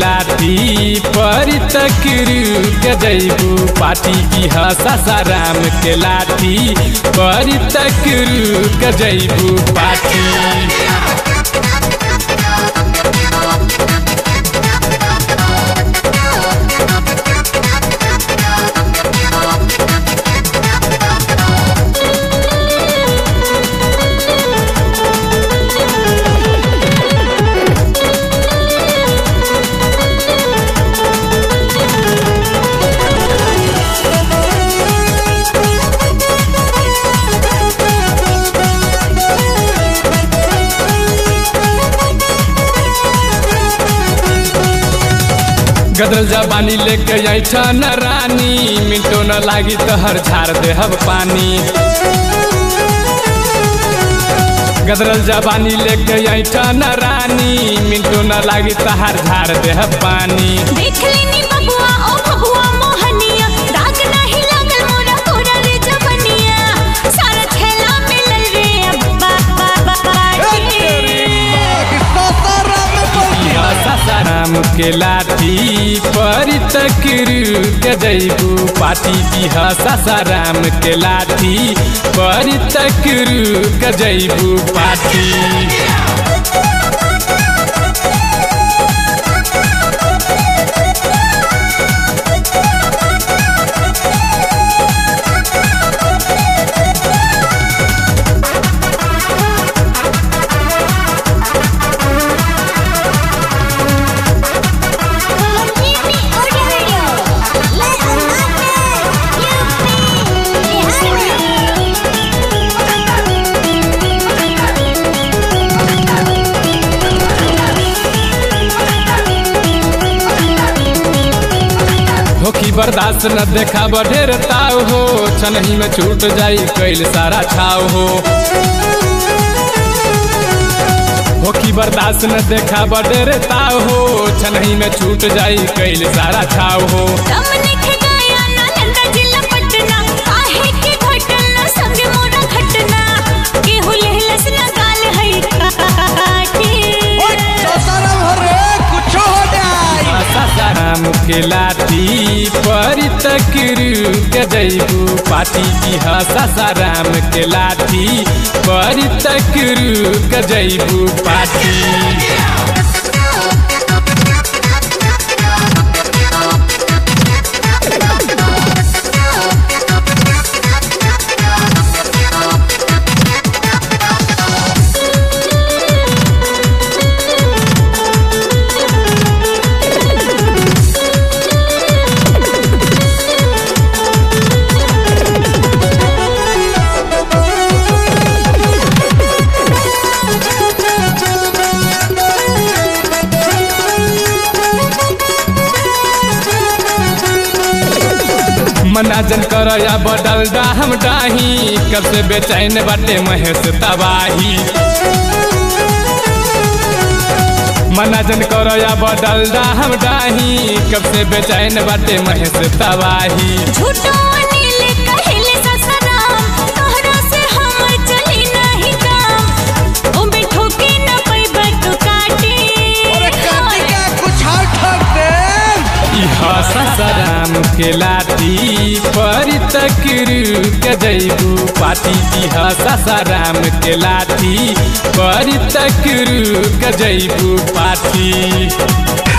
लाठी पर तक रुक जैबू पाटी की सासाराम के लाठी पर तक रुक जैबू पाटी गदरल जबानी लेके ऐठा न रानी मिनटो न लागी तो हर झाड़ देहब पानी गदरल जबानी लेके ऐठा न रानी मिनटो न लागी तो हर झाड़ देहब पानी देख लेनी बबुआ ओ बबुआ मोहनिया दाग नहीं लागल मोरा तोरा रे जवनिया सारा खेला मिलल रे अब्बा बाबा बाटी सासाराम के लाठी पर तक रुक जैबू पाटी की सासाराम के लाठी पर तक रुक जैबू पाटी यूपी ऑडियो ले अन्ना होखी बर्दाश्त न देखा बढ़ेर ताव हो छनही में छूट जाई कैल सारा छाव हो होखी बर्दाश्त न देखा बढ़ेर ताव हो छनही में छूट जाई कैल सारा छाव हो दम निख गया नालंदा जिला पटना काहे के घटना संग मोरा घटना केहू लेहलस ना गाल है काटी सासाराम के लाठी पर तक रुक जैबू पाटी की सासाराम के लाठी पर तक रुक जैबू पाटी मनाजन कर या बदल हम डाही कब से बेचैन बाटे महेश तबाही मनाजन कर या बदल हम डाही कब से बेचैन बाटे महेश तबाही झूठो अनिल कहिले ससराम तोहरा से हमर चली नहीं काम ओ बैठो के न पैबा तू काटी इह ससराम के लाठी पर तक रुक जैबू पाटी की ससराम के लाठी पर तक रुक जैबू पाटी